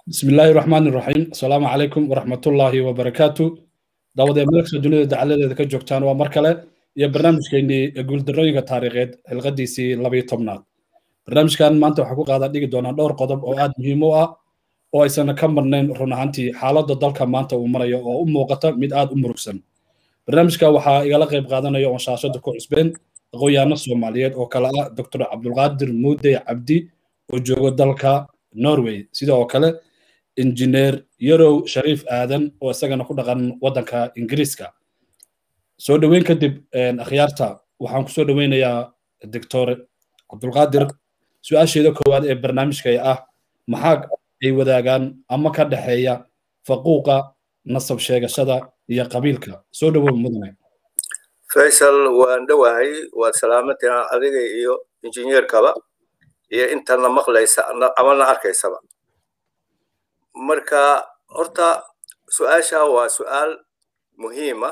بسم الله الرحمن الرحيم السلام عليكم ورحمة الله وبركاته دعوة ملكة الدنيا دعالة ذكا جوكتان ومركلة يا برنامج كيني يقول دروينك تاريخيد الغديسي لبي طبنات برنامج كان ما أنت حقوق هذا ديك دونا دور قضب أو آد مهمة oo aysan ka marnayn run ahaantii xaaladda dalka maanta uu marayo oo u muuqata mid aad u murugsan barnaamijka waxaa igala qayb qaadanaya oon shaashada ku cusbeen aqoonyahanno soomaaliyeed oo kale ah doctor cabdulqaadir muude cabdi oo joogo dalka norway sidoo kale injineer yarow shariif aadan oo isagana ku dhaqan waddanka ingiriiska soo dhoweyn kadib akhyaarta waxaan kusoo dhoweynayaa doctor cabdulqaadir su-aasheeda koowaad ee barnaamijka ah maxaa ay wadaagaan ama ka dhexeeya faquuqa nasab sheegashada iyo qabiilka soo dhowow mudane faysal waan dhowahay waad salaamantina adiga iyo injineerkaba iyo intana maqlaysa amana arkaysaba marka horta su-aasha waa su-aal muhiima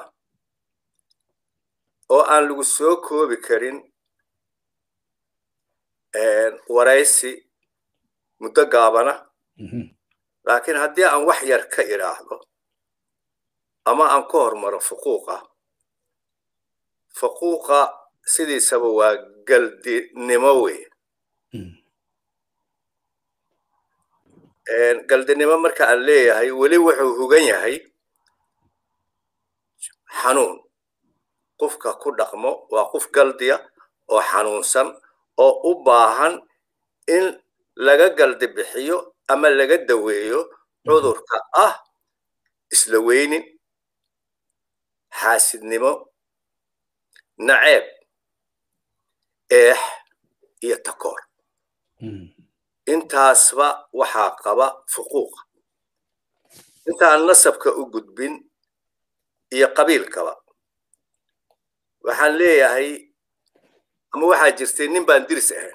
oo aan lagu soo koobi karin waraysi muddo gaabana laakiin haddii aan wax yar ka idhaahdo ama aan ka hormaro fuquuqa fuquuqa sidiisaba waa galdinimo wey galdinimo marka aan leeyahay weli wuxuu hugan yahay xanuun qofka ku dhaqmo waa qof galdiya oo xanuunsan oo u baahan in laga galdi bixiyo ama laga daweeyo cudurka ah isla weynin xaasidnimo naceeb eex iyo takoor intaasba waxaa qaba fuquuqa intaan nasabka u gudbin iyo qabiilkaba waxaan leeyahay ama waxaa jirtay nin baan diris ahayn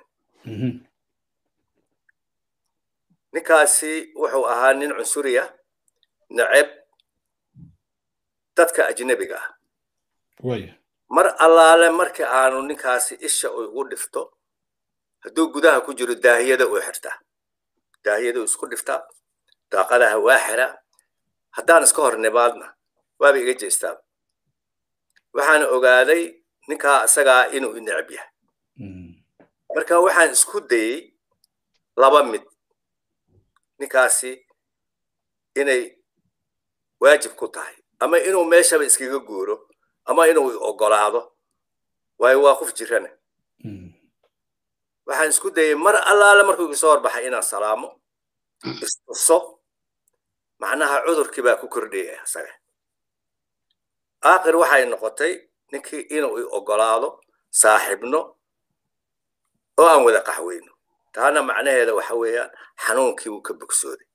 ninkaasi wuxuu ahaa nin cunsuriya neceb dadka ajnebiga ah mar allaale markii aanu ninkaasi isha ugu dhifto hadduu gudaha ku jiro daahiyada uu xirtaa daahiyada uu isku dhiftaa daaqadaha waa xira haddaan iska hor nimaadna waaba iga jeestaa waxaan ogaaday ninkaa isagaa inuu neceb yahay marka waxaan isku dayey laba mid ninkaasi inay waajib ku tahay ama inuu meeshaba iskaga guuro ama inuu ogolaado waayo waa qof jirana waxaan isku dayey mar allaale markuu iga soo horbaxay inaan salaamo istuso macnaha cudurkii baa ku kordhaya isaga aakhir waxay noqotay ninkii inuu i ogolaado saaxibno oo aan wada qaxweyno taana macnaheeda waxa weeyaan xanuunkii wuu ka bogsooday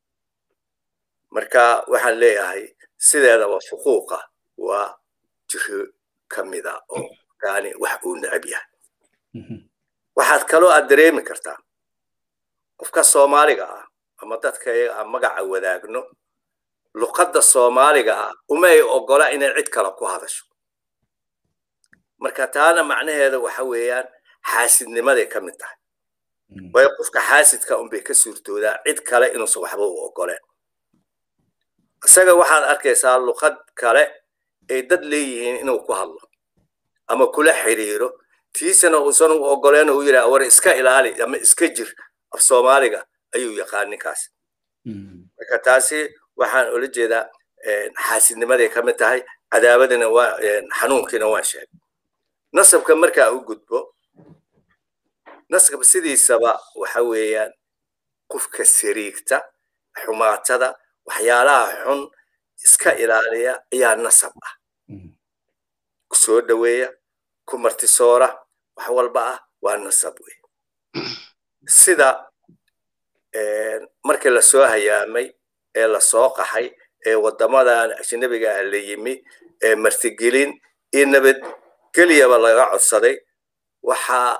marka waxaan leeyahay sideedaba fuquuqa waa jiro ka mida oo yani wax uu necab yahay waxaad kaloo aad dareemi kartaa qofka soomaaliga ah ama dadka iyaga aan magaca wadaagno luqadda soomaaliga ah uma ay ogola inay cid kale ku hadasho marka taana macnaheeda waxa weeyaan xaasidnimaday ka mid tahay waayo qofka xaasidka unbay ka suurtoodaa cid kale inuusan waxba u ogoleen isaga waxaad arkaysaa luqad kale ay dad leeyihiin inuu ku hadlo ama kula xiriiro tiisana uusan u ogoleen uu yidhaha war iska ilaali ama iska jir af soomaaliga ayuu yaqaan ninkaas marka taasi waxaan ula jeedaa xaasidnimaday ka mid tahay cadaabadina waa xanuunkiina waan sheegay nasabka markaa u gudbo nasab sidiisaba waxa weeyaan qofka sariigta xumaatada waxyaalaha xun iska ilaaliya ayaa nasab ah ku soo dhoweeya ku martisoora wax walba ah waa nasab wey sida markii lasoo hayaamay ee lasoo qaxay ee waddamadan ajnabiga ah la yimi ee martigelin iyo nabadgelyaba laga codsaday waxaa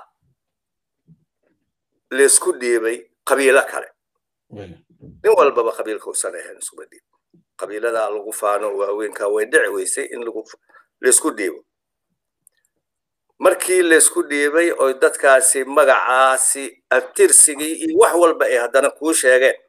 laysku dhiibay qabiilo kale nin walbaba qabiilka usan ahayn isuma dhiib qabiilada lagu faano waaweynka way dhici weysay in laysku dhiibo markii laysku dhiibay oo dadkaasi magacaasi abtirsigii iyo wax walba ay haddana kuu sheegeen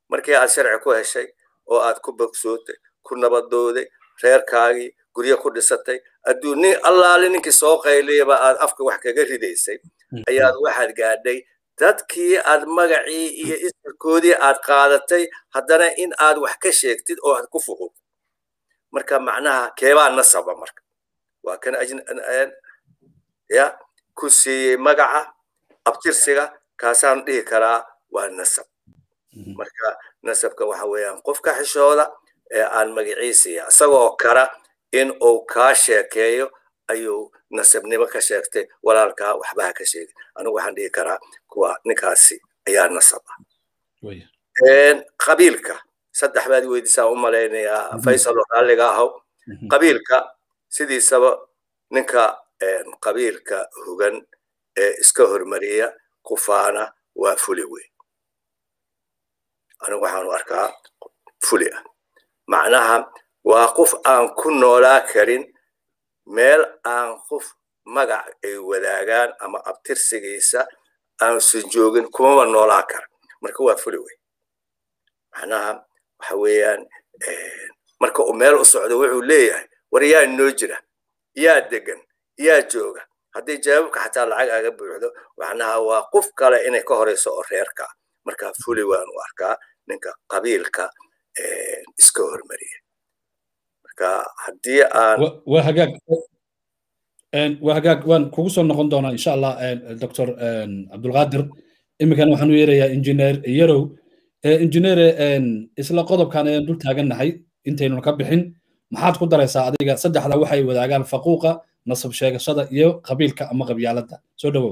markii aad sharci ku heshay oo aad ku bogsootay ku nabadooday reerkaagii guryo ku dhisatay adduun nin allaale ninkii soo qayliyaba aad afka wax kaga ridaysay ayaad waxaad gaadhay dadkii aad magacii iyo isirkoodii aad qaadatay haddana in aad wax ka sheegtid oo aad ku fuqud marka macnaha keebaa nasaba marka waa kan ya ku siiyey magaca abtirsiga kaasaan dhihi karaa waa nasab marka nasabka waxa weeyaan qofka xishooda ee aan magaciisiiya isagoo kara in uu kaa sheekeeyo ayuu nasabnimo ka sheegtay walaalkaa waxbaha ka sheegay anigu waxaan dhihi karaa kuwa ninkaasi ayaa nasab ah qabiilka saddex baad weydiisaa u malaynayaa faysal oo raalliga ahaw qabiilka sidiisaba ninka qabiilka hugan ee iska hormariya kufaana waa fuli wey anigu waxaanu arkaa fuli ah macnaha waa qof aan ku noolaa karin meel aan qof magac ay wadaagaan ama abtirsigiisa aansan joogin kumaba noolaa kara marka waa fuli wey macnaha waxa weeyaan marka uu meel u socdo wuxuu leeyahay war yaa noo jira yaa degan yaa jooga haddii jawaabka xataa lacag aga buuxdo macnaha waa qof kale inay ka horeyso oo reerka marka fuli waan u arkaa ninka qabiilka iska hormariya marka haddii aan waa hagaag waa hagaag waan kugu soo noqon doonaa insha allah doctor cabdulqaadir iminkan waxaan u yeerayaa injineer yarow injineer isla qodobkan ayaan dul taagannahay intaynu ka bixin maxaad ku daraysaa adiga saddexda waxay wadaagaan faquuqa nasab sheegashada iyo qabiilka ama qabyaaladda soo dhowow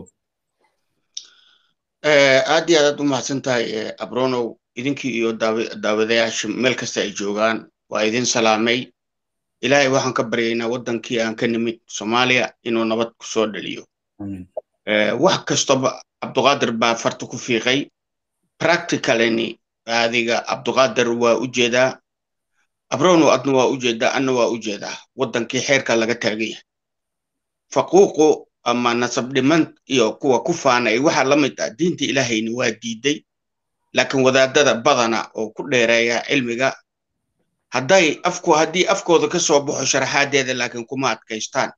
aad iyo aadaad u mahadsan tahay abronow idinkii iyo daawadayaasha meel kasta ay joogaan waa idin salaamay ilaahay waxaan ka baryaynaa waddankii aan ka nimid soomaaliya inuu nabad ku soo dhaliyo wax kastaba cabduqaadir baa farta ku fiiqay practicalini adiga cabduqaadir waa u jeedaa abronow adna waa u jeedaa anna waa u jeedaa waddankii xeerka laga taagaya faquuqu ama nasab dhiman iyo kuwa ku faanay waxaa la mid ah diinta ilaahayna waa diiday laakiin wadaadada badana oo ku dheereeya cilmiga hadday afku haddii afkooda ka soo baxo sharaxaadeeda laakiin kuma adkaystaan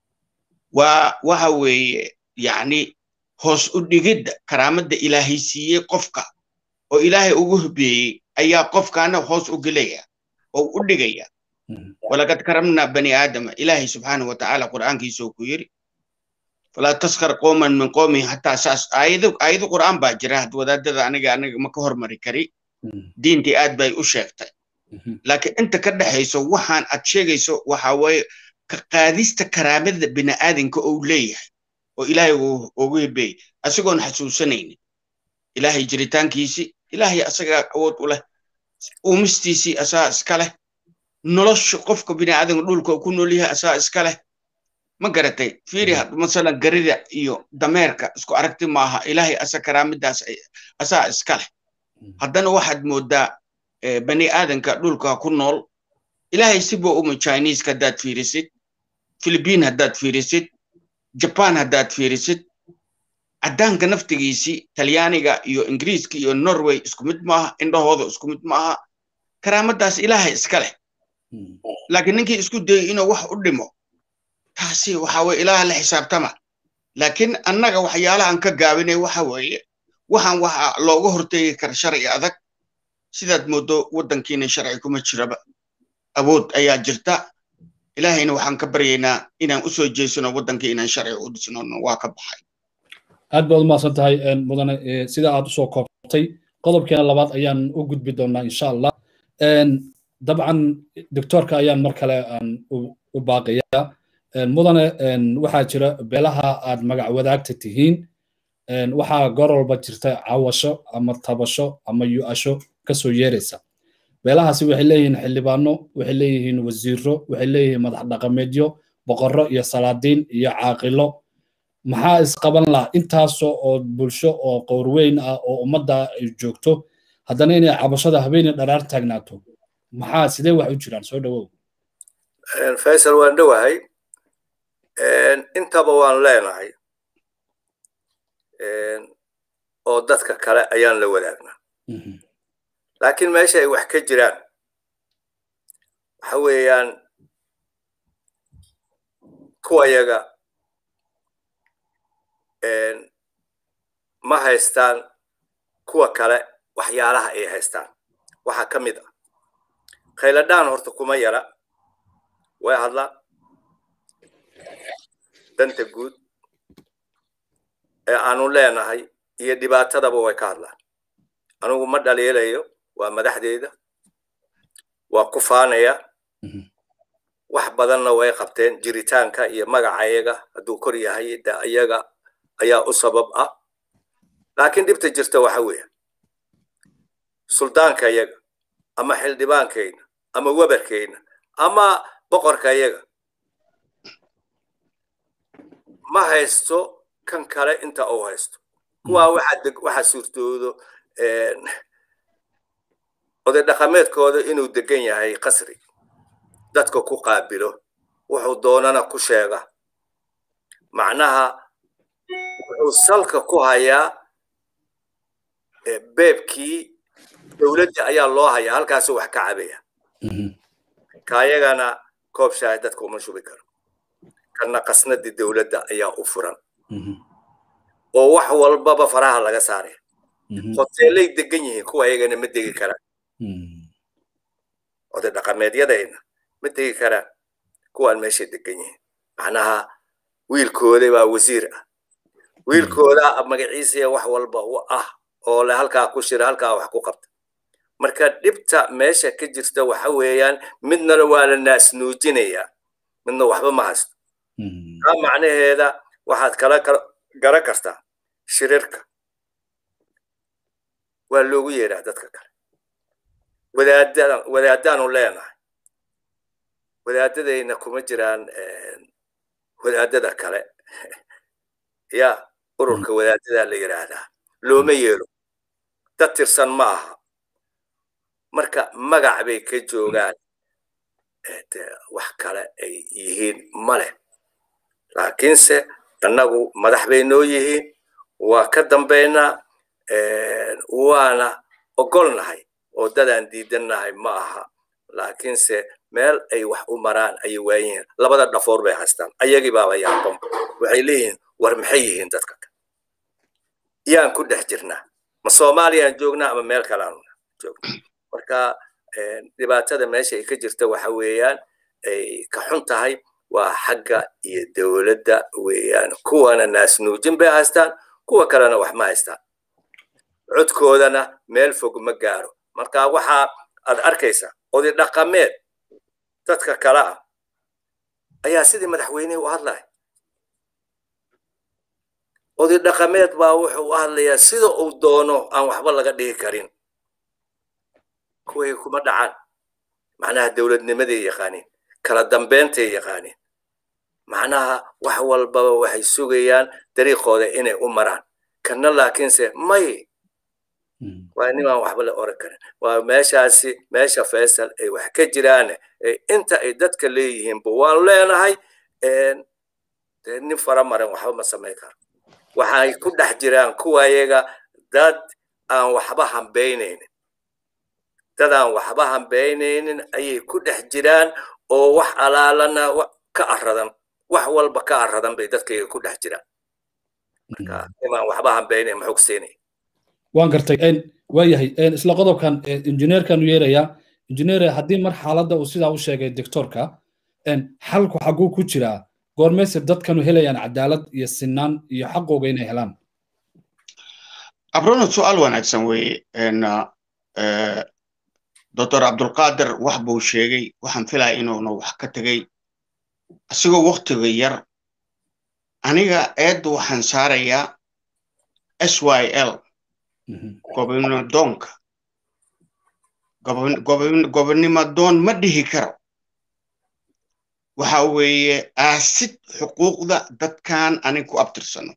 waa waxa weeye yacni hoos u dhigidda karaamadda ilaahay siiyey qofka oo ilaahay ugu hubeeyey ayaa qofkaana hoos u gelaya oo u dhigaya walaqad karamna bani aadama ilaahay subxaanahu watacaala qur'aankiisa ku yiri falaa taskar qooman min qoomin hataa saas aayado aayado qur'aan baa jira had wadaadada aniga aniga ma ka hormari kari diintii aad bay u sheegtay laakiin inta ka dhexayso waxaan aad sheegayso waxa weeye ka qaadista karaamada bini'aadanka uu leeyahay oo ilaahay ugu hibeeyey asigoon xasuusanaynin ilaahay jiritaankiisii ilaahay asagaa awood u leh uumistiisii asaa iska leh nolosha qofka bini'aadanka dhulka ku nool yahay asaa iska leh ma garatay fiiri masalan garida iyo dameerka isku aragti maaha ilaahay asa karaamadaas asaa iska leh haddana waxaad moodaa bani aadanka dhulka ku nool ilaahay sibuu uma chinese haddaad fiirisid philippine haddaad fiirisid japan haddaad fiirisid caddaanka naftigiisii talyaaniga iyo ingiriiska iyo norway isku mid maaha indhahooda isku mid maaha karaamadaas ilaahay iska leh laakiin ninkii isku dayay inuu wax u dhimo taasi waxa weye ilaah la xisaabtama laakiin annaga waxyaalahan ka gaabinay waxa weeye waxaan waxa looga hortegi kara sharci adag sidaad moodo waddankiina sharci kuma jiraba awood ayaa jirta ilaahayna waxaan ka baryaynaa inaan u soo jeesano waddankii inaan sharci u dhisno waa ka baxay aad baad umahadsan tahay mudane sida aad usoo koobtay qodobkeena labaad ayaan u gudbi doonaa insha allah dabcan doctoorka ayaan mar kale aan u baaqayaa mudane waxaa jira beelaha aad magac wadaagta tihiin waxaa goor walba jirta cawasho ama tabasho ama yu-asho kasoo yeeraysa beelahaasi waxay leeyihiin xildhibaano waxay leeyihiin wasiiro waxay leeyihiin madax dhaqameedyo boqorro iyo salaadiin iyo caaqilo maxaa isqaban laha intaasoo oo bulsho oo qowrweyn ah oo ummadda ay joogto haddana inay cabashada habeenii dharaar taagnaato maxaa sidee wax u jiraan soo dhowow faysal waan dhowahay intaba waan leenahay oo dadka kale ayaan la wadaagnaa laakiin meesha ay wax ka jiraan waxa weeyaan kuwa yaga ma haystaan kuwa kale waxyaalaha ay haystaan waxaa ka mid ah khayladhaan horta kuma yara way hadlaan danta guud ee aanu leenahay iyo dhibaatadaba way ka hadlaan anigu ma dhaliilayo waa madaxdeeda waa ku faanaya wax badanna way qabteen jiritaanka iyo magacayaga hadduu kor yahay de ayaga ayaa u sabab ah laakiin dhibta jirta waxa weeye suldaanka yaga ama xildhibaankayna ama webarkayna ama boqorka yaga ma haysto kan kale inta uu haysto kuwaa waxaa suurtoodo oday dhaqameedkooda inuu degan yahay qasri dadka ku qaabilo wuxuu doonana ku sheega macnaha wuxuu salka ku hayaa beebkii dowladda ayaa loo hayaa halkaasuu wax ka cabaya kaayagana koob shaahi dadka uma shubi karo kana qasnadii dowladda ayaa u furan oo wax walbaba faraha laga saaraya hoteelay degan yihiin kuwa ayagana ma degi karaan oday dhaqameedyadayna ma degi karaan kuwaan meeshay degan yihiin macnaha wiilkooda baa wasiir ah wiilkooda magaciisaya wax walba u ah oo le halkaa ku shira halkaa wax ku qabta marka dhibta meesha ka jirta waxa weeyaan midnana waa la naasnuujinayaa midna waxba ma haysto taa macnaheeda waxaad kala gara kartaa shirirka waa loogu yeedhaa dadka kale wadaadaanu leenahay wadaadadayna kuma jiraan wadaadada kale ya ururka wadaadadaa la yidhaahdaa looma yeelo dad tirsan ma aha marka magac bay ka joogaan wax kale ay yihiin ma leh laakiinse annagu madax bay noo yihiin waa ka dambaynaa waana ogolnahay oo dadaan diidannahay ma aha laakiinse meel ay wax u maraan ayay waayihiin labada dhafoor bay haystaan ayagii baaba yaaban waxay leeyihiin war maxay yihiin dadka kale yaan ku dhex jirnaa ma soomaaliyaan joognaa ama meel kaleaan joognaa marka dhibaatada meesha ay ka jirta waxa weeyaan ay ka xun tahay waa xagga iyo dowladda weeyaan kuwana naasnuujin bay haystaan kuwa kalena wax ma haystaan codkoodana meel fog ma gaaro marka waxaa aad arkaysaa oday dhaqameed dadka kale ah ayaa sidii madaxweynihii u hadlaya oday dhaqameed baa wuxuu u hadlayaa sida uu doono aan waxba laga dhigi karin kuway kuma dhacaan macnaha dowladnimaday yaqaaniin kala dambeentay yaqaaniin macnaha wax walbaba waxay sugayaan dariiqooda inay u maraan kana laakiinse may waa nimaan waxba la oran karin waa meeshaasi meesha faysal ay wax ka jiraan inta ay dadka leeyihiinba waan leenahay nin fara maran waxba ma samayn karo waxay ku dhex jiraan kuwayaga dad aan waxba hambaynaynin dad aan waxba hambaynaynin ayay ku dhex jiraan oo wax alaalana ka aradan wax walba ka aradan bay dadkayga ku dhex jiraan marka nimaan waxba hambaynayn maxuu ku siinaya waan gartay waa yahay isla qodobkan injineerkanu yeerayaa injineer haddii mar xaaladda uu sidaa u sheegay doctorka xalku xaguu ku jiraa goormayse dadkanu helayaan cadaalad iyo sinaan iyo xaqooga inay helaan abrono su-aal wanaagsan weeye doctor cabdulqaadir wax buu sheegay waxaan filaya inuuna wax ka tegey asigoo waktiga yar aniga eedda waxaan saarayaa s y l gobonimadoonka gobonimadoon ma dhihi karo waxa weeye aasid xuquuqda dadkan anig ku abtirsano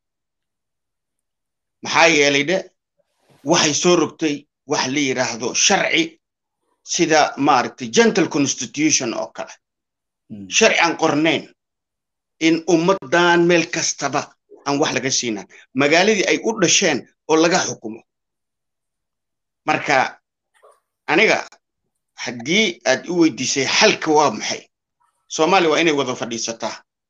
maxaa yeelay dhe waxay soo rogtay wax la yidhaahdo sharci sida maaragtay gentle constitution oo kale sharci aan qornayn in ummaddan meel kastaba aan wax laga siinaan magaaladii ay u dhasheen oo laga xukumo marka aniga haddii aad i weydiisay xalka waa maxay soomaali waa inay wada fadhiisataa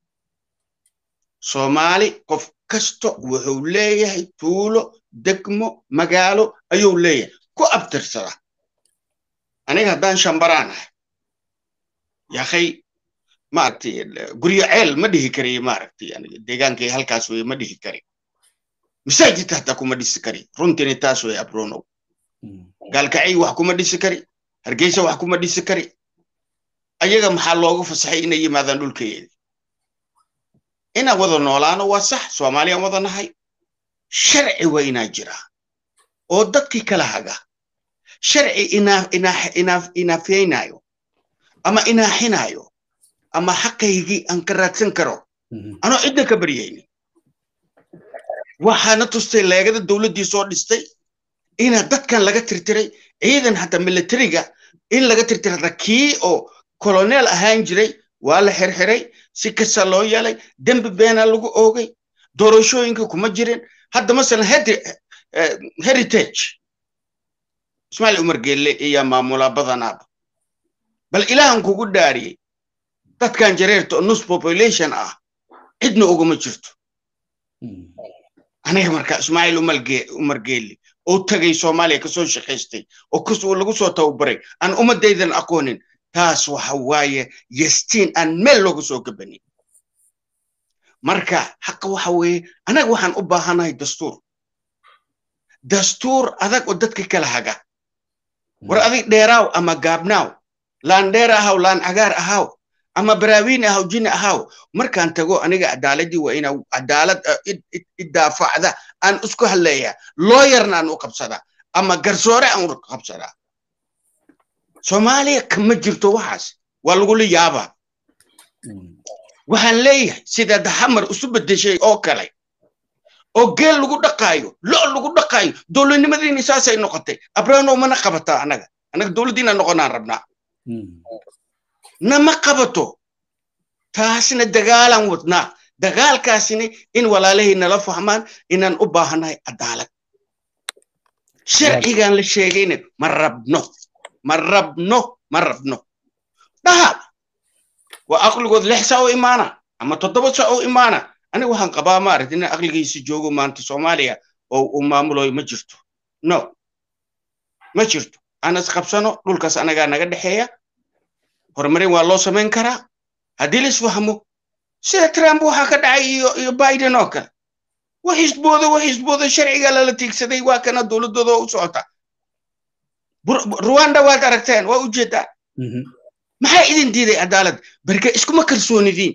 soomaali qof kasto wuxuu leeyahay tuulo degmo magaalo ayuu leeyahay ku abtirsada aniga haddaan shambaraan ahay yakhay maaragtay guryo ceel ma dhihi kariyo maaragtay aniga deegaankay halkaas wey ma dhihi kari masaajidka hataa kuma dhisi kari runtiina taas wey abronow gaalkacay wax kuma dhisi kari hargeysa wax kuma dhisi kari ayaga maxaa loogu fasaxay inay yimaadaan dhulkayeedi inaan wada noolaano waa sax soomaaliyaan wada nahay sharci waa inaa jiraa oo dadkii kala haga sharci inaafyaynayo ama inaaxinayo ama xaqaygii aan ka raadsan karo anoo cidna ka baryayni waxaana tustay leegada dowladdii soo dhistay ina dadkan laga tirtiray ciidan hataa militariga in laga tirtiray hata kii oo koloneel ahaan jiray waa la xirxiray si kasta loo yeelay dembi beenaa lagu oogay doorashooyinka kuma jirin hadda masalan heritage ismaaciil umar geelle ayaa maamulaa badanaaba bal ilaahan kugu dhaariyey dadkan jareerta oo nus population ah cidna uguma jirto aniga marka ismaaciil umar geelle oo tagay soomaaliya kasoo shaqaystay oo lagu soo tababaray aan ummadaydan aqoonin taas waxa waaye yastiin aan meel looga soo gabanin marka xaqa waxa weeye anaga waxaan u baahanahay dastuur dastuur adag oo dadka kala haga war adig dheeraaw ama gaabnaaw laan dheer ahaw laan cagaar ahaw ama baraawiin ahaw jini ahaw markaan tago aniga cadaaladii waa ina cadaalad idaafacda aan isku hadleeyaa looyarna aan u qabsadaa ama garsoore aan u qabsadaa soomaaliya kama jirto waxaas waa lagula yaabaa waxaan leeyahay sida daxamar isu bedeshay oo kale oo geel lagu dhaqaayo lo lagu dhaqaayo dowladnimadiina saasay noqotay abrano mana qabataa anaga anaga dowladdiina noqonaan rabnaa nama qabato taasna dagaalaan wadnaa dagaalkaasina in walaalahay nala fahmaan inaan u baahannahay cadaalad sharcigan la sheegayna ma rabno ma rabno ma rabno dhaha waa aqligood lix saa u imaana ama toddoba saa u imaana aniga waxaan qabaa maaragta inaan aqligiisa joogo maanta soomaaliya oo uu maamuloyo ma jirto no ma jirto aan isqabsano dhulkaas anagaa naga dhexeeya horumarin waa loo samayn karaa haddii la isfahmo sida trump waxaa ka dhacay iyo iyo biden oo kale wax isboodo wax isboodo sharciga lala tiigsaday waa kana dowladooda u socota rwanda waad aragteen waa ujeedaa maxaa idin diiday cadaalad barke iskuma kalsoonidiin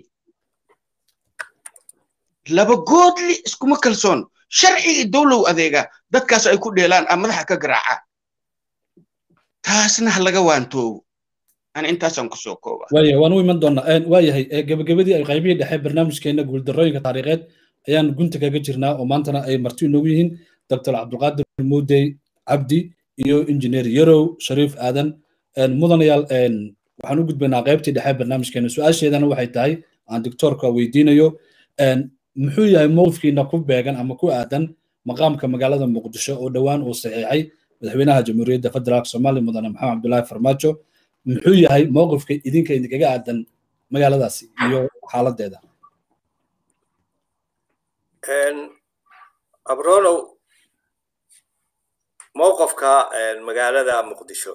laba goodli iskuma kalsoono sharciga dowlow adeega dadkaas ay ku dheelaan a madaxa ka garaacaan taasna ha laga waantoobo ana intaasaan kusoo kooba waaya waan u iman doonaa waayahay gebagabadii ay qaybihii dhexe barnaamijkeena guuldarrooyinka taariikheed ayaan gunta kaga jirnaa oo maantana ay marti inoogu yihiin doctor cabdulqaadir muudey cabdi iyo injineer yarow shariif aadan mudanayaal waxaan u gudbaynaa qaybtii dhexe barnaamijkeena su-aasheedana waxay tahay aan doctoorka weydiinayo muxuu yahay mowqifkiina ku beegan ama ku aadan maqaamka magaalada muqdisho oo dhowaan uu saxiixay madaxweynaha jamhuuriyadda federaalk soomaaliya mudane maxamed cabdulaahi farmaajo muxuu yahay mowqifka idinka idinkaga aadan magaaladaasi iyo xaaladeeda abronow mowqifka magaalada muqdisho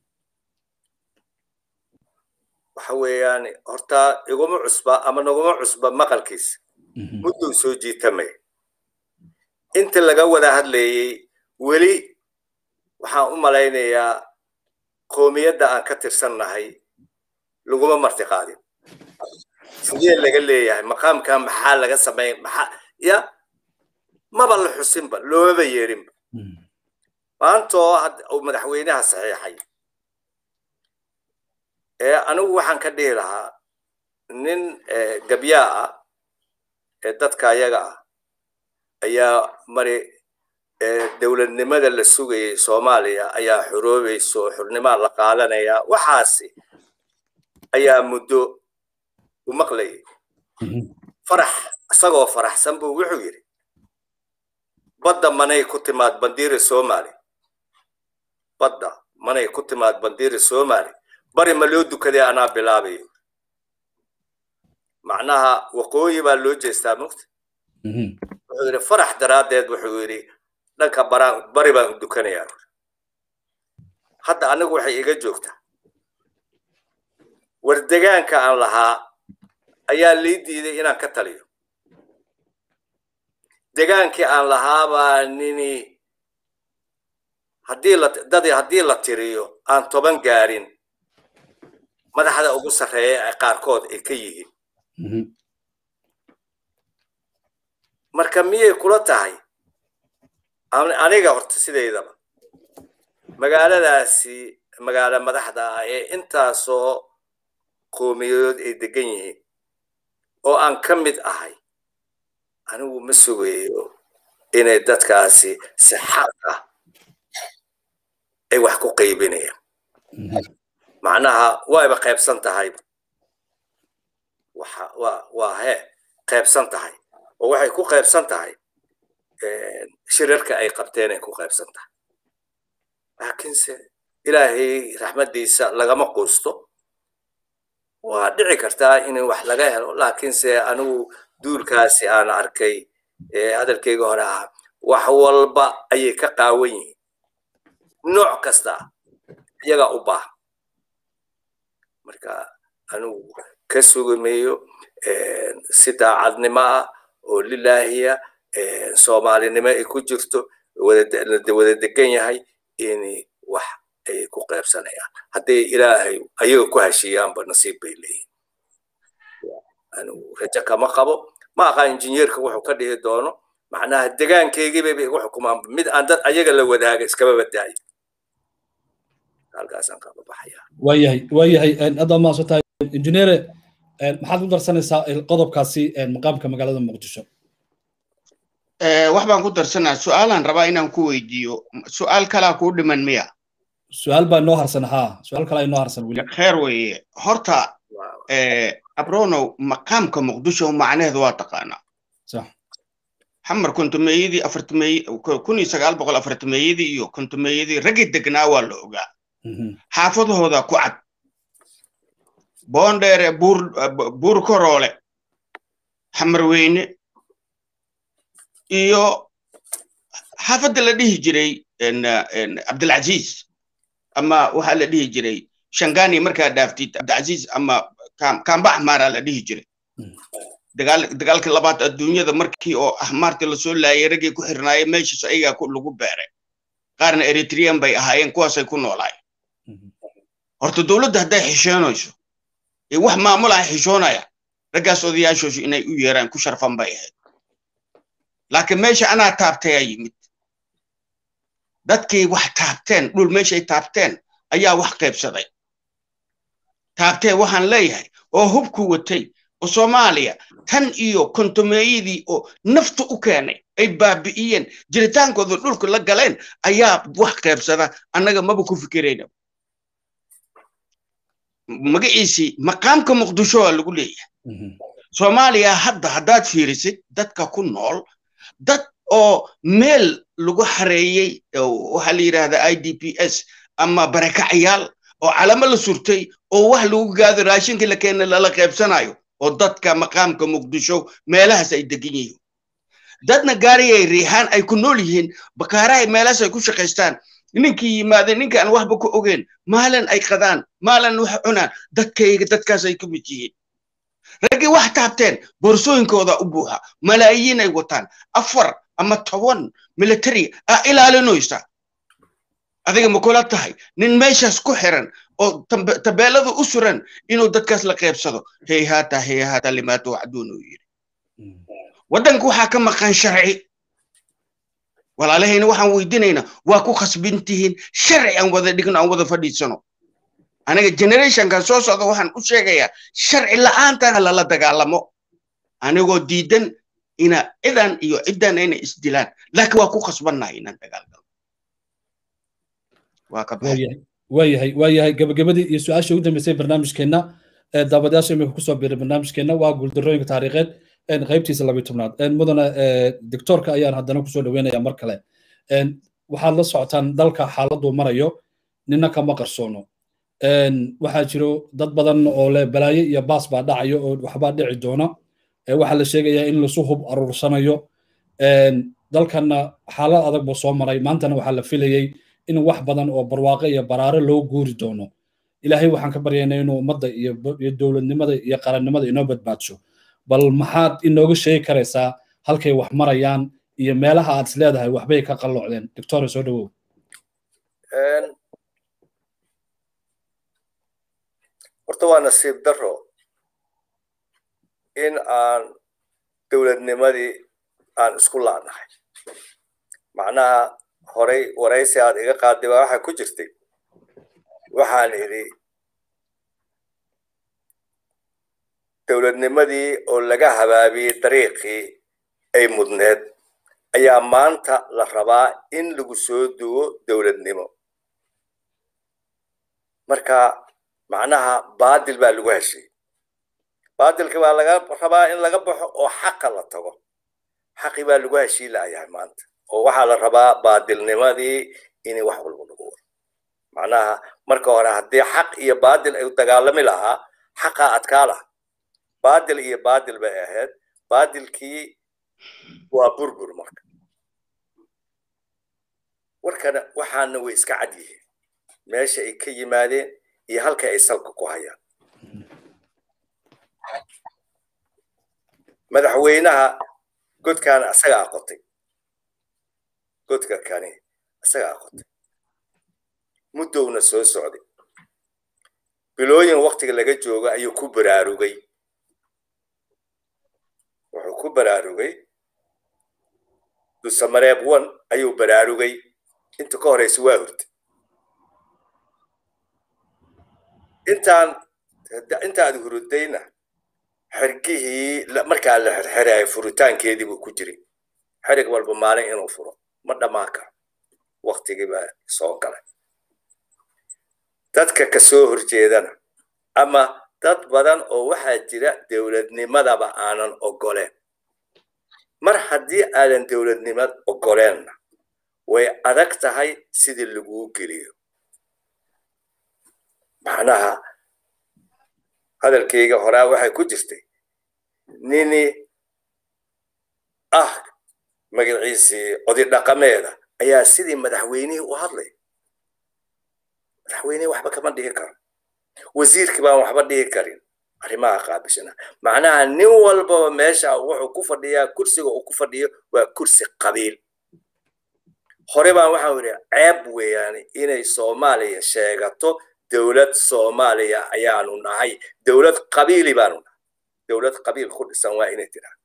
waxa weeyaan horta iguma cusba ama naguma cusba maqalkiis mudduu soo jiitamay inta laga wada hadlayey weli waxaan u malaynayaa qoomiyadda aan ka tirsannahay laguma marti qaadin sidee laga leeyahay maqaamkan maxaa laga samayn maxaa ya maba la xusinba loomaba yeerinba maantoo uu madaxweynaha saxiixay ee anigu waxaan ka dhihi lahaa nin gabyaa ah ee dadka ayaga ah ayaa mari dowladnimada la sugayay soomaaliya ayaa xoroobayso xornimaa la qaadanaya waxaasi ayaa muddo u maqlayay farax isagoo faraxsan buu wuxuu yidhi badda manay ku timaad bandiira soomaali badda manay ku timaad bandiiri somali bari ma loo dukaday anaa bilaabayo macnaha waqooyi baa loo jeestaa mugta wuxuu yidhi farax daraaddeed wuxuu yidhi dhanka baraan bari baan u dukanayaa hadda anigu waxay iga joogtaa war degaanka aan lahaa ayaa lii diiday inaan ka taliyo degaankii aan lahaabaa nini haddii la dad haddii la tiriyo aan toban gaarin madaxda ugu sarreeya ay qaarkood ay ka yihiin marka miyay kula tahay aniga horta sidaydaba magaaladaasi magaalo madaxda ah ee intaasoo qoomiyadood ay degan yihiin oo aan ka mid ahay anigu ma sugayo inay dadkaasi si xaq ah ay wax ku qaybinayaan macnaha wayba qaybsan tahay waxa waa waa hee qaybsan tahay oo waxay ku qaybsan tahay shirarka ay qabteen ay ku qaybsan tahay laakiinse ilaahay raxmaddiisa lagama quusto waa dhici kartaa in wax laga helo laakiinse anigu duulkaasi aan arkay hadalkeyga hore ahaa wax walba ayay ka qaawan yihiin nooc kasta iyagaa u baahan marka anigu ka sugimayo si daacadnimo ah oo lilaahiya soomaalinimo ay ku jirto wada degan yahay in wax ay ku qaybsanayaan hadday ilaahay ayaga ku heshiiyaanba nasiib bay leeyihin anigu rajo kama qabo ma aqaan injineerka wuxuu ka dhihi doono macnaha degaankeygiibay igu xukumaan mid aan dad ayaga la wadaaga iskaba badaayo halkaasaan kaba baxaya waayahay waayahay hadda maaso tahay injineere maxaad ku darsanaysaa qodobkaasi maqaamka magaalada muqdisho wax baan ku darsanaa su-aalaan rabaa inaan ku weydiiyo su-aal kalaa kuu dhiman miya su-aal baa inoo harsan haa su-aal kalaa inoo harsan weli kheer weeye horta abronow maqaamka muqdisho macnaheedu waa taqaanaa sax xamar kontumeeyadii afartumeey kun iyo sagaal boqol afartumeeyadii iyo kontumeeyadii raggii degnaa waa la ogaa xaafadahooda ku cad boondheere buur buur koroole xamarweyne iyo xaafadda la dhihi jiray cabdilcaziz ama waxaa la dhihi jiray shangani markaa dhaaftid cabdilcaziz ama kamba axmaaraa la dhihi jiray dagaalkii labaad adduunyada markii oo axmaartii lasoo laayay raggii ku xirnaayay meeshaas ayagaa lagu beeray qaarna eritrean bay ahaayeen kuwaasay ku noolaayeen horta dowladda hadday xishoonayso ee wax maamulaha xishoonaya raggaas odayaashoosu inay u yeeraan ku sharfan bay ahayd laakiin meesha anaa taabtay aa yimid dadkii wax taabteen dhul meeshay taabteen ayaa wax qaybsaday taabtee waxaan leeyahay oo hubku watay oo soomaaliya tan iyo kontomeeyadii oo nafta u keenay ay baabi'iyeen jiritaankooda dhulka la galeen ayaa wax qaybsada annaga maba ku fikirayna magaciisii maqaamka muqdisho waa lagu leeyahay soomaaliya hadda haddaad fiirisid dadka ku nool dad oo meel lagu xareeyey waxaa la yidhahdaa i d p s ama barakacyaal oo calamo la surtay oo wax lagu gaado raashinkii la keena lala qaybsanayo oo dadka maqaamka muqdisho meelahaas ay degan yihiin dadna gaariyay riixaan ay ku nool yihiin bakaarahay meelahaas ay ku shaqaystaan ninkii yimaadeen ninka aan waxba ku ogeen maalin ay qadaan maalin wax cunaan dadkayga dadkaas ay ka mid yihiin raggii wax taabteen boorsooyinkooda u buuxa malaayiin ay wataan afar ama toban military aa ilaalinaysa adiga ma kula tahay nin meeshaas ku xiran oo tabeelada u suran inuu dadkaas la qaybsado heyhaata heyhaata limaata wacduun uu yidhi waddanka waxaa ka maqan sharci walaalahayna waxaan weydiinaynaa waa ku khasbintihiin sharci aan wada dhigno aan wada fadhiisano aniga generationkan soo socda waxaan u sheegayaa sharci la'aantana lala dagaalamo anigoo diidan ina cidan iyo ciddan inay isdilaan laakiin waa ku khasbannahay inaan dagaalgalo waa ka baxay waayahay waayahay gabagabadii iyo su-aasha ugu dambeysay barnaamijkeenna daawadayaasha imika kusoo biiray barnaamijkeenna waa guuldarooyinka taariikheed qaybtiisa labiyo tobnaad mudana doctoorka ayaan haddana kusoo dhaweynaya mar kale waxaad la socotaan dalka xaaladuu marayo nina kama qarsoono waxaa jiro dad badan oo le balaayo iyo baas baa dhacayo oo waxbaa dhici doona waxaa la sheegayaa in lasu hub aruursanayo dalkanna xaalad adag buu soo maray maantana waxaa la filayey in wax badan oo barwaaqo iyo baraare loo guuri doono ilaahay waxaan ka baryaynaa inuu ummadda iyo dowladnimada iyo qarannimada inoo badbaadsho bal maxaad inooga sheegi karaysaa halkay wax marayaan iyo meelaha aad is leedahay waxbay ka qalloocdeen doctora soo dhawow horta waa nasiib daro in aan dowladnimadii aan isku laanahay macnaha horay waraysi aad iga qaaday baa waxaa ku jirtay waxaan idhi dowladnimadii oo laga habaabiyey dariiqii ay mudneed ayaa maanta la rabaa in lagu soo duwo dowladnimo marka macnaha baadil baa lagu heshay baadilki baa laga rabaa in laga baxo oo xaqa la tago xaqi baa lagu heshii laayahay maanta oo waxaa la rabaa baadilnimadii in wax walba lagu wado macnaha marka hore haddii xaq iyo baadil ay dagaalami lahaa xaqaa adkaa laha baadil iyo baadil bay ahayd baadilkii waa burbur marka warkana waxaana way iska cad yihiin meesha ay ka yimaadeen iyo halka ay salka ku hayaan madaxweynaha godkan asaga aqotay godka kani asaga aqotay muddowna soo socday bilooyin waktiga laga joogo ayuu ku baraarugay wuxuu ku baraarugay dusamareeb one ayuu baraarugay inta ka horeysa waa hurtay intaan intaad hurudayna xergihii markaa la xerxerayo furitaankeedii buu ku jiray xerig walba maalin inuu furo ma dhammaan karo waktigii baa soo galay dadka ka soo horjeedana ama dad badan oo waxaa jira dowladnimadaba aanan ogoleen mar haddii aadan dowladnimad ogoleenna way adag tahay sidii laguu geliyo macnaha hadalkayga horaa waxay ku jirtay nini ah magaciisii odi dhaqameeda ayaa sidii madaxweynihii u hadlay madaxweynihii waxba kama dhigi karo wasiirkii baan waxba dhigi karin arrimaha qaabishana macnaha nin walbaba meesha wuxuu ku fadhiyaa kursiga uu ku fadhiyo waa kursi qabiil hore baan waxaan idhi ceeb weeyaan inay soomaaliya sheegato dowlad soomaaliya ayaanu nahay dowlad qabiili baanu nahay dowlad qabiil ku dhisan waa inay tiraa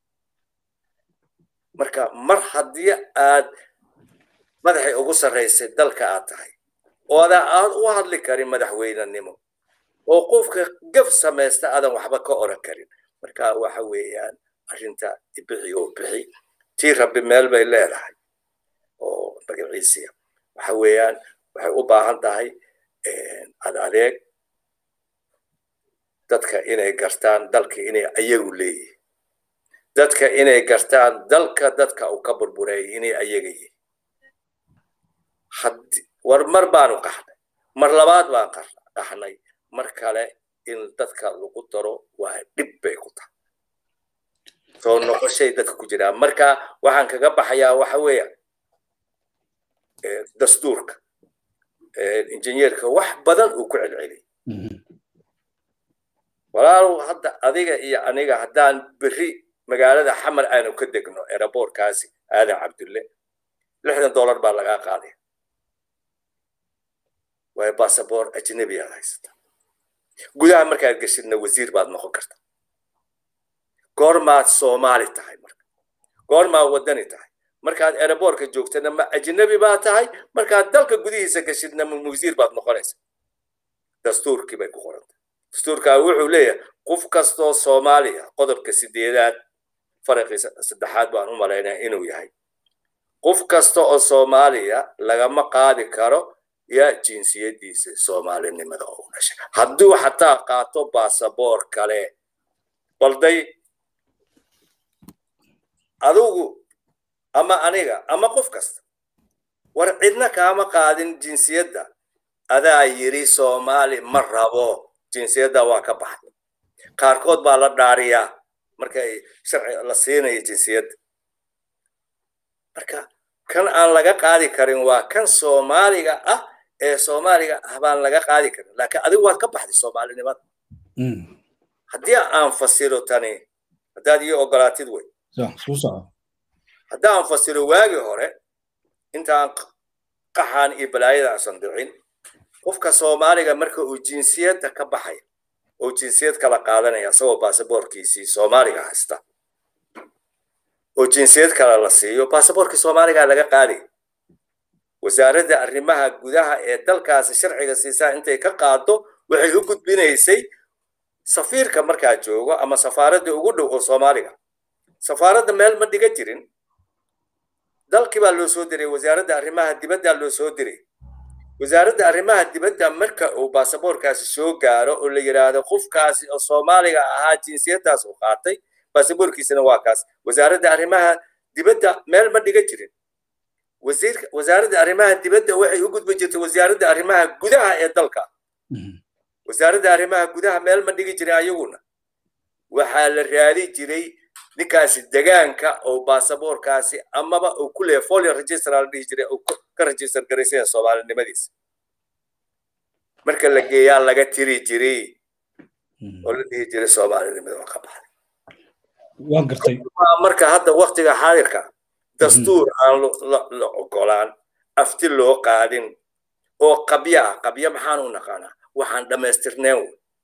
marka mar haddii aad madaxay ugu sarraysay dalka aad tahay ooda aad u hadli karin madaxweynenimo oo qofka gaf samaysta aadan waxba ka oran karin marka waxa weeyaan arrinta bixi oo bixi tii rabbi meel bay leedahay oo magaciisiya waxa weeyaan waxay u baahan tahay ad adeeg dadka inay gartaan dalka inay ayagu leeyihin dadka inay gartaan dalka dadka uu ka burbureeyay inay ayaga yihin war mar baanu qaxnay mar labaad baan qaxnay mar kale in dadka lagu daro waa dhib bay ku tahay soo noqoshay dadka ku jiraan marka waxaan kaga baxayaa waxa weeya dastuurka injineerka wax badan uu ku celceliyay walaalow hadda adiga iyo aniga haddaan berri magaalada xamar aanu ka degno eraboorkaasi aadan cabdulle lixdan dollar baa lagaa qaadaya waayo basaboor ajnabi aad haysata gudaha markaad geshidna wasiir baad noqon karta goormaad soomaali tahay marka goormaad waddani tahay markaad eraboorka joogtana ma ajnabi baa tahay markaad dalka gudihiisa geshidna ma wasiir baad noqonaysa dastuurkii bay ku qorantay dastuurkaa wuxuu leeyahay qof kastoo soomaaliya qodobka sideedaad faraqii saddexaad baan u malaynaa inuu yahay qof kasta oo soomaaliya lagama qaadi karo yaa jinsiyadiisa soomaalinimada oo dhashay hadduu xataa qaato basaboor kale balday adugu ama aniga ama qof kasta war cidna kaama qaadin jinsiyadda adaa yidhi soomaali ma rabo jinsiyadda waa ka baxay qaarkood baa la dhaariyaa markay sharci la siinayo jinsiyadda marka kan aan laga qaadi karin waa kan soomaaliga ah ee soomaaliga ah baan laga qaadi karin laakiin adigu waad ka baxday soomaalinimada haddii aan fasiro tani haddaad ii ogolaatid wey haddaan fasiro waagii hore intaan qaxaan iyo balaayada aansan dhicin qofka soomaaliga marka uu jinsiyadda ka baxay oo jinsiyad kala qaadanaya isagoo baasaboorkiisii soomaaliga haysta oo jinsiyad kale la siiyo baasaboorkii soomaaliga laga qaaday wasaaradda arrimaha gudaha ee dalkaasi sharciga siisaa intay ka qaado waxay u gudbinaysay safiirka markaa joogo ama safaaradda ugu dhow oo soomaaliga safaaradda meel ma dhiga jirin dalkii baa loo soo diray wasaaradda arrimaha dibadda loo soo diray wasaaradda arrimaha dibadda marka uu baasaboorkaasi soo gaaro oo la yidhaahdo qofkaasi oo soomaaliga ahaa jinsiyaddaas uu qaatay baasaboorkiisana waa kaas wasaaradda arrimaha dibadda meel ma dhiga jirin wasiirka wasaaradda arrimaha dibadda waxay u gudbi jirtay wasaaradda arrimaha gudaha ee dalka wasaaradda arrimaha gudaha meel ma dhigi jirin ayaguna waxaa la raadi jiray ninkaasi degaanka oo baasaboorkaasi amaba uu ku leeyahay folio register la dhihi jiray uu ka register garaysanya soomaalinimadiisa marka la geeyaa laga tiri jiray oo la dhihi jiray soomaalinimada waa ka baxday waan gartay marka hadda waktiga xaadirka dastuur aan la ogolaan afti loo qaadin oo qabya ah qabya maxaan u naqaanaa waxaan dhammaystirneen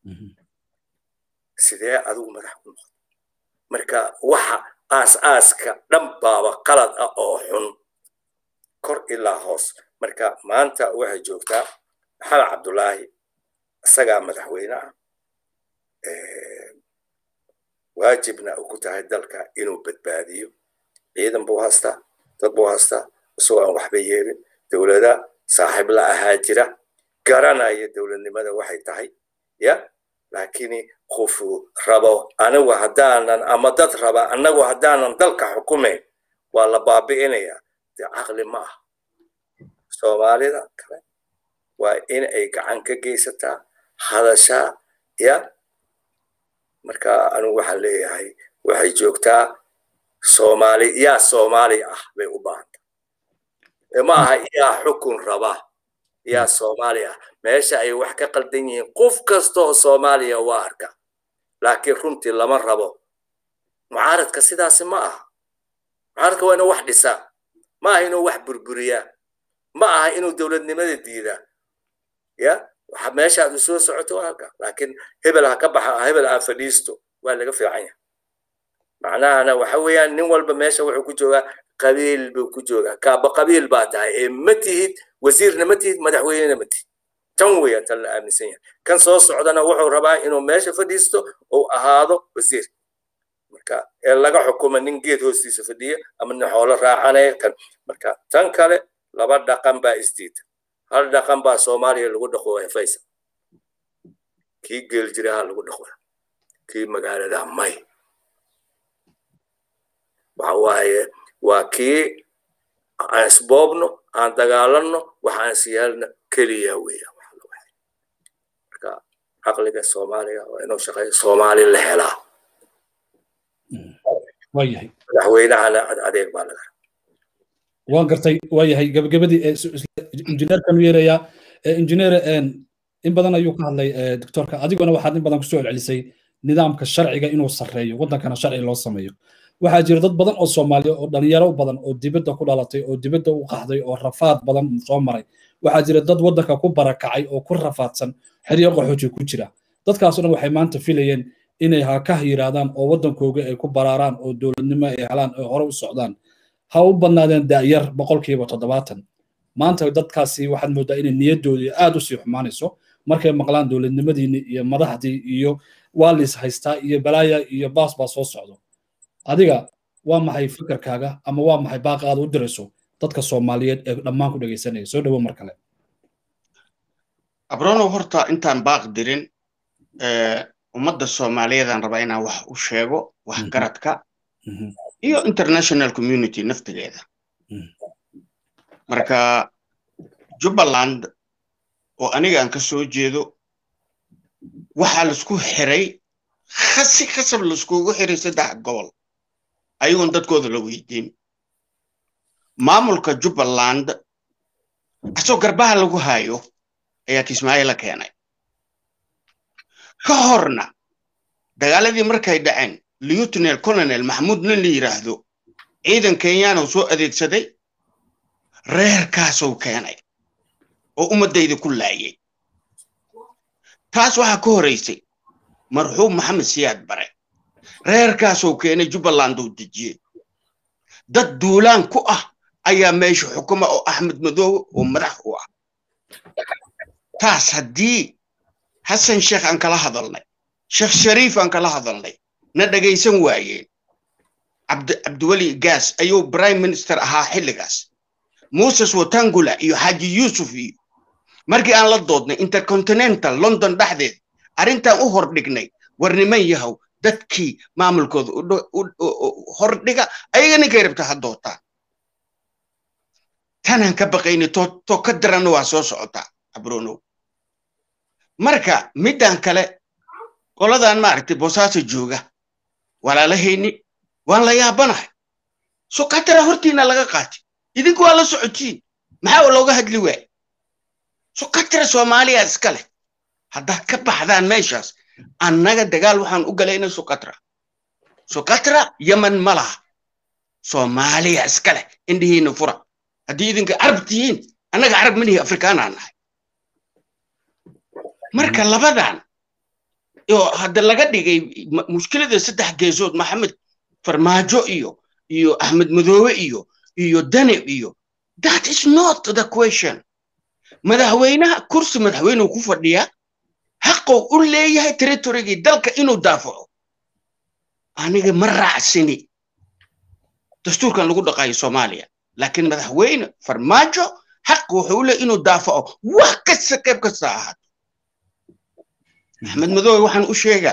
sidee adigu madax ku noqday marka waxa aas-aaska dhan baaba qalad ah oo xun kor ilaa hoos marka maanta waxay joogtaa maxamed cabdulaahi isagaa madaxweyne ah waajibna uu ku tahay dalka inuu badbaadiyo ciidan buu haystaa dad buu haystaa isagoo aan waxba yeelin dowlada saaxiib la ahaa jira garanaya dowladnimada waxay tahay ya laakiin qofu rabo anigu haddaanan ama dad raba anagu haddaanan dalka xukumayn waa la baabi'inayaa dee caqli ma ah soomaalida kale waa in ay gacan ka geysataa hadashaa ya marka anigu waxaan leeyahay waxay joogtaa soomaali yaa soomaali ah bay u baahanta ma aha yaa xukun raba yaa soomaali ah meesha ay wax ka qaldan yihiin qof kasta oo soomaaliya waa arka laakiin runtii lama rabo mucaaradka sidaasi ma aha mucaaradka waa inuu wax dhisaa ma aha inuu wax burburiyaa ma aha inuu dowladnimada diidaa ya waxa meesha aad u soo socoto waa halka laakiin hebel ha ka baxa hebel aan fadhiisto waa laga fiican yahay macnahana waxa weeyaan nin walba meesha wuxuu ku joogaa qabiil buu ku joogaa kaaba qabiil baa tahay ee ma tihid wasiirna ma tihid madaxweynena ma tihid tan weeyaan tan la aaminsan yahay kan soo socdana wuxuu rabaa inuu meesha fadhiisto uu ahaado wasiir marka ee laga xukumo nin geed hoostiisa fadhiya ama nin xoolo raacanaya kan marka tan kale laba dhaqan baa isdiida hal dhaqan baa soomaaliya lagu dhaqo faysal kii geel jiraha lagu dhaqo kii magaalada may waxa waaye waa kii aan isboobno aan dagaalanno waxaan siyaalna keliya weeyaan marka caqliga soomaaliga waa inuu shaqeeyo soomaali la helaa waayahay madaxweynahana adeeg baa laga waan gartay waayahay gabagabadii injineerkanu yeerayaa injineer in badan ayuu ka hadlay doctorka adiguna waxaad in badan kusoo celcelisay nidaamka sharciga inuu sarreeyo waddankana sharci loo sameeyo waxaa jira dad badan oo soomaaliya oo dhalinyaro badan oo dibadda ku dhalatay oo dibadda u qaxday oo rafaad badan soo maray waxaa jira dad waddanka ku barakacay oo ku rafaadsan xeryo qaxooji ku jira dadkaasoo dhan waxay maanta filayeen inay hakah yidhaahdaan oo waddankooga ay ku baraaraan oo dowladnimo ay helaan oo hore u socdaan ha u badnaadeen da'yar boqolkiiba toddobaatan maanta dadkaasi waxaad moodaa inay niyaddoodii aad u sii xumaanayso markay maqlaan dowladnimadiinni iyo madaxdii iyo waa liis haystaa iyo balaaya iyo baas baa soo socdo adiga waa maxay fikirkaaga ama waa maxay baaqa aad u dirayso dadka soomaaliyeed ee dhammaan ku dhegaysanaya soo dhowo mar kale abronow horta intaan baaq dirin ummadda soomaaliyeedaan rabaa inaan wax u sheego waxgaradka iyo international community naftigeeda marka jubbaland oo aniga aan ka soo jeedo waxaa laisku xiray khasi khasab laiskugu xiray saddex gobol ayagoon dadkooda la weydiin maamulka jubbaland asoo garbaha lagu hayo ayaa kismaayo la keenay ka horna dagaaladii markay dhaceen lieutenal colonel maxamuud nin la yidhaahdo ciidan kenyaana soo adeegsaday reerkaasuu keenay oo ummaddayda ku laayay taas waxaa ka horaysay marxuum maxamed siyaad bare reerkaasuu keenay jubbaland uu dejiyey dad duulaan ku ah ayaa meesha xukuma oo axmed madoobe oo madax u ah taas haddii xasan sheekh aan kala hadalnay sheekh shariif aan kala hadalnay na dhagaysan waayeen cabdiweli gaas ayuu prime minister ahaa xilligaas moses watangula iyo xaaji yuusuf iyo markii aan la doodnay intercontinental london dhexdeed arrintaan u hordhignay war niman yahow dadkii maamulkooda hordhiga ayaga ninkay rabta ha dootaan tanaan ka baqayni to ka daranna waa soo socotaa abronow marka middan kale qoladan maaragtay boosaaso jooga walaalahayni waan la yaabanahay so katara hortiina laga qaatay idinku waa la socotiin maxaa looga hadli waay so katara soomaaliya iska leh haddaad ka baxdaan meeshaas annaga dagaal waxaan u galayna sukatra sukatra yemen ma laha soomaaliya iska leh indhihiina fura haddii idinka carab tihiin annaga carab manihi afrikaanaan nahay marka labadan oo hadda laga dhigay mushkilada saddex geesood maxamed farmaajo iyo iyo axmed madoobe iyo iyo danib iyo that is not the question madaxweynaha kursi madaxweyneu ku fadhiyaa xaqou u leeyahay territorygii dalka inuu daafaco aniga ma raacsini dastuurkan lagu dhaqaayo soomaaliya laakiin madaxweyne farmaajo xaq wuxuu u leeyahy inuu daafaco wax kasta qayb kasta ahaato axmed madoobe waxaan u sheegaa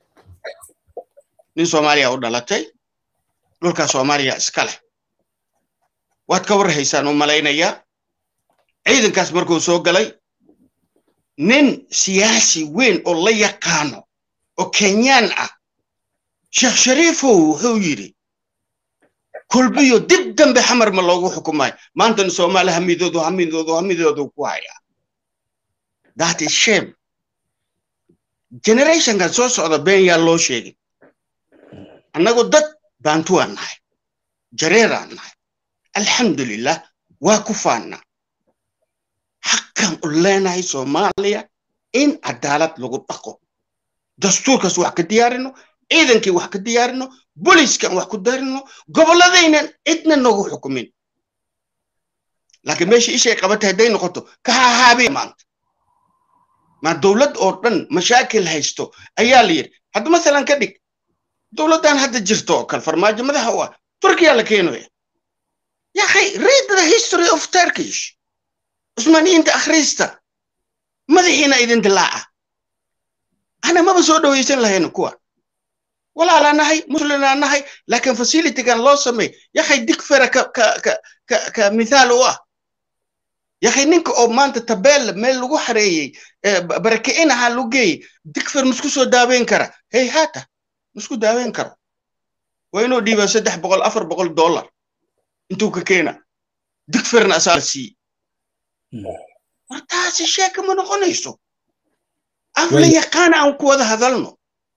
nin soomaaliya u dhalatay dhulkaa soomaaliya iska leh waad ka warhaysaan u malaynayaa ciidankaas markuu soo galay nin siyaasi weyn oo la yaqaano oo kenyaan ah sheekh shariifow wuxuu yidhi kolbiyo dib dambe xamar ma loogu xukumayo maantana soomaali hamidoodu hamidoodu hamidoodu ku hayaa that is shame generationkan soo socda been yaa loo sheegay annagu dad baantuwaan nahay jareeraan nahay alxamdulilah waa ku faannaa xaqan u leenahay soomaaliya in cadaalad lagu dhaqo dastuurkaas wax ka diyaarino ciidankii wax ka diyaarino booliiskan wax ku diyaarino gobolladaynan cidna noogu xukumin laakiin meesha ishay qabatay hadday noqoto ka hahaabiya maanta ma dowlad oo dhan mashaakil haysto ayaa la yidhi hadda masalan ka dhig dowladdan hadda jirto oo kale farmaajo madaxa u ah turkiya la keenaya yakhay read the history of turkish cusmaaniyiinta akhrista madaxiina idin dilaaca ana maba soo dhowaysan lahayna kuwa walaalaa nahay muslimaa nahay laakiin facilitygan loo samey yakhay digfera ka ka ka ka ka mithaal u ah yakhay ninka oo maanta tabeel meel lagu xareeyey baraki'in ahaa lagu geeyey digfer masku soo daaweyn kara hey haata masku daaweyn karo waa inuu dhiibaa saddex boqol afar boqol dollar intuu ka keena digferna asaa la siiye war taasi sheeka ma noqonayso af la yaqaana aan ku wada hadalno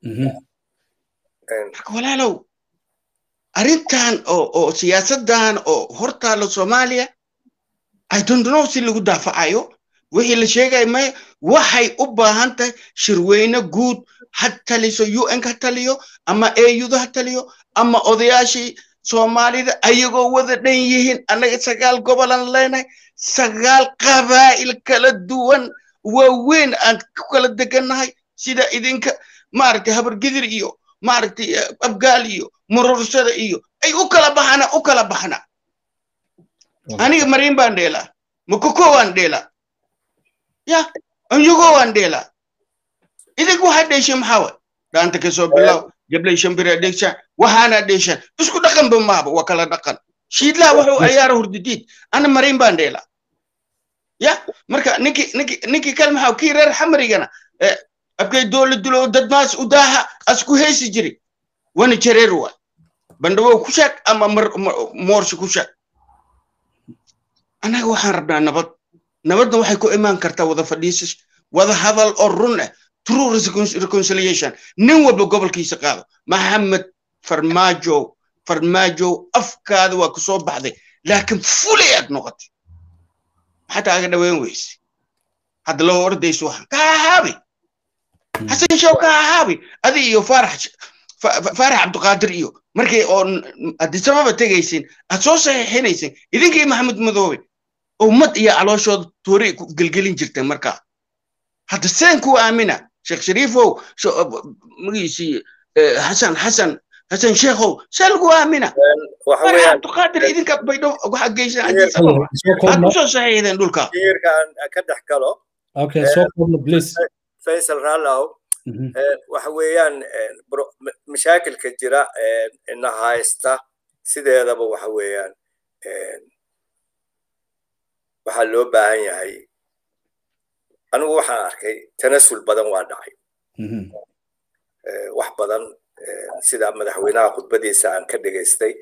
marka walaalow arrintan oo oo siyaasaddan oo hortaalo soomaaliya i don't know si lagu daafacayo wixii la sheegaya maya waxay u baahan tahay shirweyne guud ha taliso un ha taliyo ama auda ha taliyo ama odayaashii soomaalida ayagoo wada dhan yihiin annaga sagaal gobolan leenahay sagaal qabaa'il kala duwan waaweyn aan ku kala degannahay sida idinka maaragtay habargidir iyo maaragtay abgaal iyo murursada iyo ay u kala baxana u kala baxna aniga mariin baan dheelaa makoko waan dheelaa ya anyago waan dheelaa idinku waxaa dheeshay maxaa way dhaanta ka soo bilow jablay shambira dheegshaan waxaana dheeshaan isku dhaqanba maaba waa kala dhaqan shiidlaha wuxuu ayaara hurdidiid ana mariin baan dheelaa ya marka ninkii ninkii ninkii kale maxaa kii reer xamarigana abkay dowla dulo dadmaas udaaha asku heysi jiri wani jareer waa bandhawow ku sheeg ama moorsi ku sheeg annaga waxaan rabnaa nabad nabadna waxay ku imaan kartaa wada fadhiisas wada hadal oo run ah true reconciliation nin walba gobolkiisa qaado maxamed farmaajo farmaajo afkaada waa kusoo baxday laakiin fulay aad noqotay maxataa aga dhaweyn weyse hadda loo ordayso waxaan ka ahaabi xasan show ka ahaabi adi iyo faarax faarax cabdiqaadir iyo markay oo adisababa tegaysin aad soo saxiixinaysin idinkii maxamed madoobe ummad iyo calooshooda toori ku gelgelin jirtay markaa hadda seen ku aamina sheekh shariifow magiisii xasan xasan xasan sheekhow see lagu aamina faarax cabdiqaadir idinka baydho waxaa geysan adisababa aad kusoo saxiixdeen dhulka ka dhex galo okay so please faysal rallow waxa weeyaan mashaakilka jira ina haysta sideedaba waxa weeyaan waxaa loo baahan yahay anigu waxaan arkay tanasul badan waa dhacay wax badan sida madaxweynaha khudbadiisa aan ka dhegaystay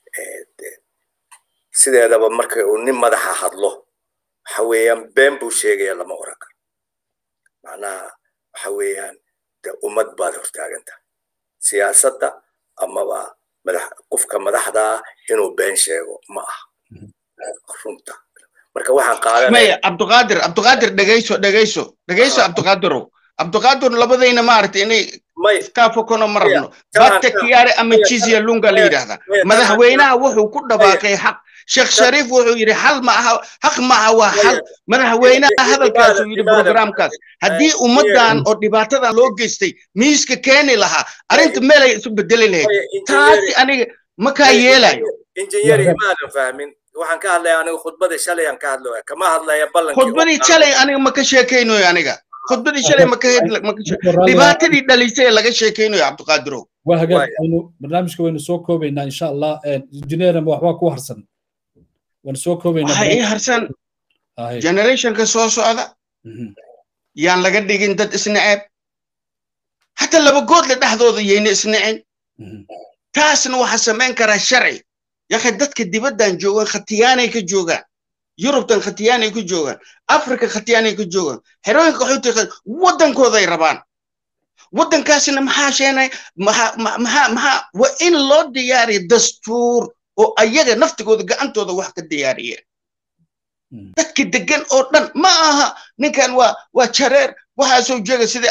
sideedaba marka uu nin madaxa hadlo waxa weeyaan been buu sheegaya lama oran karo macnaha waxa weeyaan de ummad baad hortaaganta siyaasadda amaba madax qofka madaxdaa inuu been sheego ma aha runta marka waxaan qaadanaya cabdiqaadir cabdiqaadir dhegayso dhegayso dhegayso cabdiqaadirow cabdiqaadir labadayna maaragtay inay kaafokono ma rabno bata kiyaare ama jizya lunga la yidhaahda madaxweynaha wuxuu ku dhawaaqay xaq sheekh shariif wuxuu yidhi xal ma aha xaq ma aha waa xal madaxweynaha hadalkaasuu yidhi programkaas haddii ummaddan oo dhibaatadan loo geystay miiska keeni lahaa arrinta meelay isu bedeli lahayd taasi aniga ma kaa yeelayo injineer imaadan fahmin waxaan ka hadlaya aniga khudbadii shalay aan ka hadlaya kama hadlaya ballankii khudbadii shalay aniga ma ka sheekaynayo aniga khudbadii shalay ma ka dhibaatadii dhalisay ee laga sheekaynayo cabdiqaadirow waa hagaag aynu barnaamijka waynu soo koobaynaa insha allah injineerna waxbaa ku harsan waynu soo koobaynaa waxaa ii harsan generationka soo socda yaan laga dhigin dad isnaceeb hata laba goodle dhexdooda yayna isnacin taasna waxaa samayn karaa sharci yakay dadka dibaddan joogaan khatiyaanay ka joogaan yurubtan khatiyaanay ku joogaan africa khatiyaanay ku joogaan xerooyinka qaxooti waddankooday rabaan waddankaasna maxaa sheenay maxaa maxaa maxaa waa in loo diyaariya dastuur oo ayaga naftigooda gacantooda wax ka diyaariyeen dadka degan oo dhan ma aha ninkan waa waa jareer waxaa soo jeega sida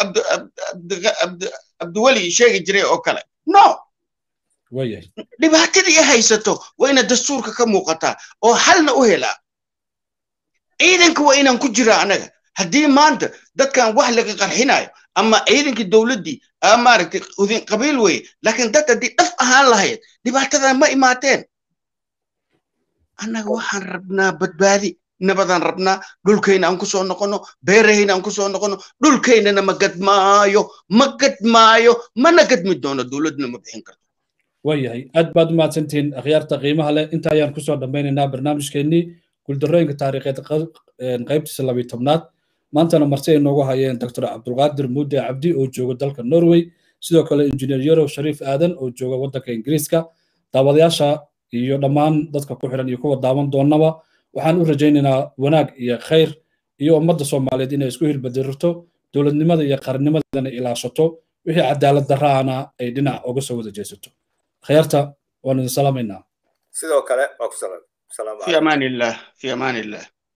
abdiweli sheegi jiray oo kale no dhibaatadii haysato waa ina dastuurka ka muuqataa oo xalna u helaa ciidanka waa inaan ku jiraa anaga haddii maanta dadkan wax laga qarxinayo ama ciidankii dowladdii maaragtay udin qabiil weye laakiin dad haddii dhaf ahaan lahayd dhibaatadan ma imaateen annaga waxaan rabnaa badbaadi nabadaan rabnaa dhulkayna aan ku soo noqono beerahayna aan ku soo noqono dhulkaynana ma gadmaayo ma gadmaayo mana gadmi doono dowladna ma bixin karto waayahay aad baad u mahadsantihiin akhyaarta qiimaha leh inta ayaan kusoo dhammaynaynaa barnaamijkeennii guuldarrooyinka taariikheed qaybtiisa labiyo tobnaad maantana marti ay noogu hayeen doctor cabdulqaadir muude cabdi oo jooga dalka norway sidoo kale injineer yarow shariif aadan oo jooga waddanka ingiriiska daawadayaasha iyo dhammaan dadka ku xiran iyo kuwa daawan doonaba waxaan u rajaynaynaa wanaag iyo khayr iyo ummadda soomaaliyeed inay isku hilbadirto dowladnimada iyo qarannimadana ilaashato wixii cadaalad darraana ay dhinac uga soo wada jeesato khayarta waan idin salaamaynaa sidoo kale waa ku salaam fi amaan illah fi amaan illah